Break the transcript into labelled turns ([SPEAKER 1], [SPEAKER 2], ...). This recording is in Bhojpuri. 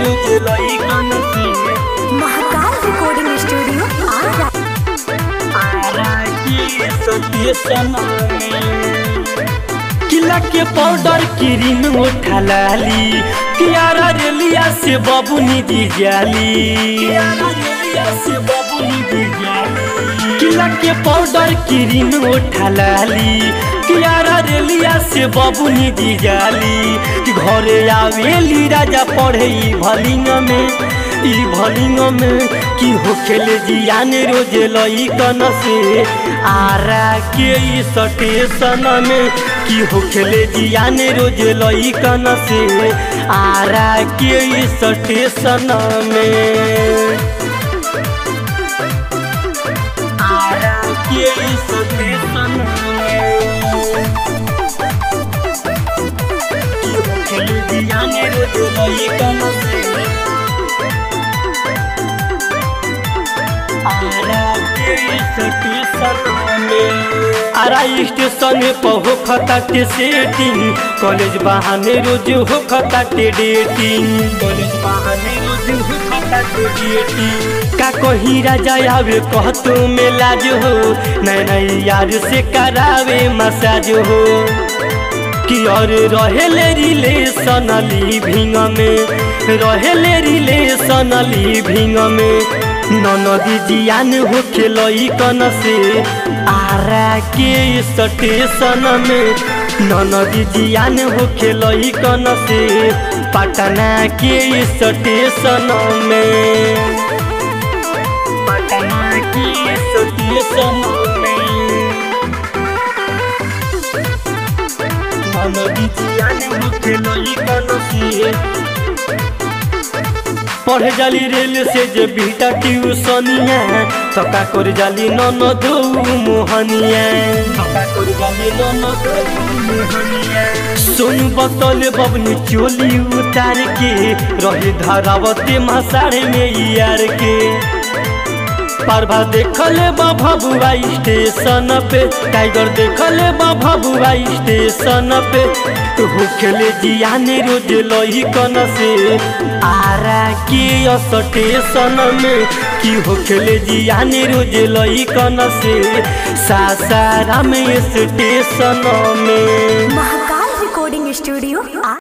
[SPEAKER 1] रोज लइकन से
[SPEAKER 2] महाकाल रिकॉर्डिंग स्टूडियो आरा
[SPEAKER 1] आरा के स्टेशन किला के पाउडर क्रीम उठा लाली कियारा रेलिया से बबुनी दी जाली कियारा रेलिया से बबुनी दी जाली किला के पाउडर क्रीम उठा लाली कियारा रेलिया से बबुनी दी जाली कि घरे आवेली राजा पढ़े ई भलिंग में ई भलिंग में की हो खेले जियान रोज लइकन से आरा के ई स्टेशन में की हो खेले जियान रोज लइकन से आरा के ई स्टेशन में आरा के ई स्टेशन में की हो खेले जियान रोज लइकन से आरा स्टेशन पर हो खता के सेटिंग कॉलेज बहाने रोज हो खता के डेटिंग कॉलेज बहाने रोज हो खता के डेटिंग का कहीं राजा आवे कहतो में लाज हो नए नए यार से करावे मसाज हो कि और रहेले रिलेशन लिविंग में रहेले रिलेशन लिविंग में ननदी जियान हो खेलई कन से आरा के स्टेशन में ननदी जियान हो खेलई कन से पटना के स्टेशन में पटना के स्टेशन में ननदी जियान हो खेलई कन से पढ़े जाली रेल से जे बीटा ट्यूशनिया सका कर जाली नन दो मोहनिया सका कर जाली नन दो मोहनिया सोन बतल बबनी चोली उतार के रहे धरावते मसाड़े में यार के पारभा देखले बा भबुआ स्टेशन पे टाइगर देखले बा भबुआ स्टेशन पे तो होखेले जियाने रोज लही कन से आरा के स्टेशन में की होखेले जियाने रोज लही कन से सासाराम स्टेशन में
[SPEAKER 2] महाकाल रिकॉर्डिंग स्टूडियो